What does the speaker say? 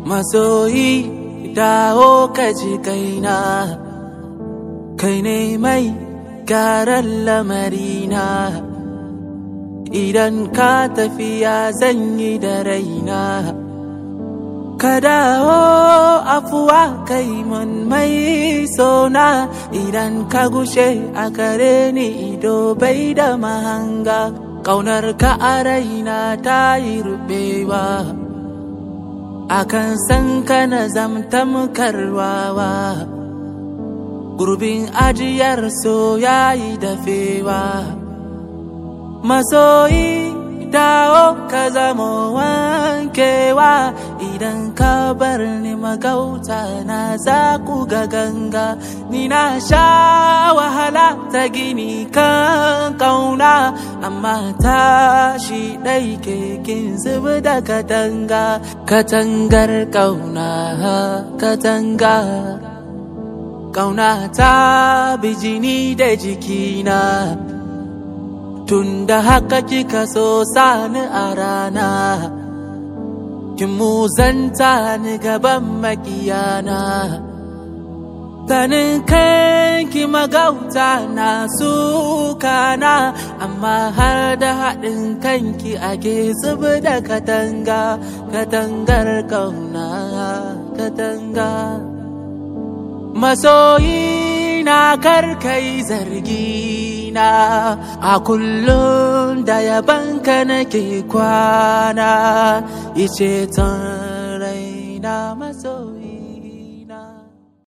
masoyi dawo ka ji kaina kai ne mai garan lamarina idan ka tafiya zan yi da raina ka dawo afuwa kai mun mai sona idan ka gushe a kare ni ido bai da mahanga ƙaunar ka a raina ta yi rubewa akan san ka na zamtamkarwawa gurbin ajiyar so yayi dafewa masoyi dawo ka zama wankewa idan ka bar ni magauta na za ku ga ganga ni na sha wahala ta gini kan kauna amma tashi ɗai kekin zubi da katanga katangar kauna katanga kauna ta bijini da jikina tunda haka kika so sani a rana kin muzanta ni gaban makiyana ganin kanki magauta na sukana amma har da haɗin kanki ake zubi da katanga katangar kauna katanga masoyi na karkai zargi na a kullum da yabanka nake kwana ice ton raina masoyi